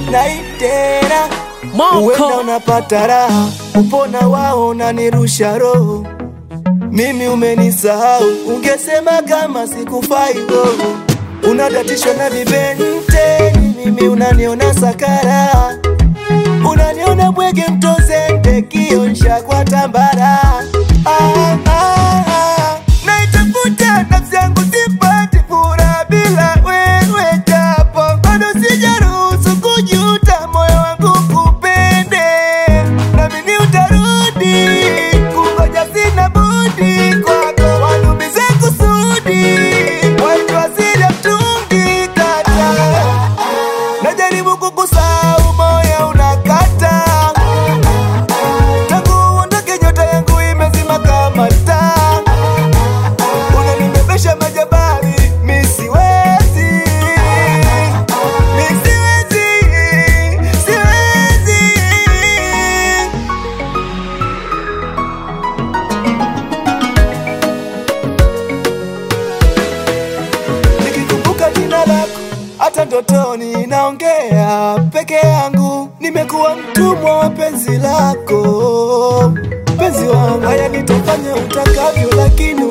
naitena Moko. uenda unapata raha upona wao unanirusha roho mimi umenisahau ungesema kama sikufai roho unadatishwa na vibenteni mimi unaniona sakara unaniona bwege mtozende kionsha kwa tambara ah, ah, ah. naitafuta nafsi yangu sipati furaha bila wewe japo bado sijaruhusu kujuta moyo wangu kupende namini utarudi kungoja sina budi kwako walumize kusudi waitwa zile mtungi kata najaribu kukusahau moyo unakata tangu uondoke nyota yangu imezima kama taa unanibebesha majabali mi siwezi mi siwezi siwezi nikikumbuka jina lako hata ndotoni naongea peke yangu nimekuwa mtumwa wa penzi lako penzi wangu haya nitafanya utakavyo lakini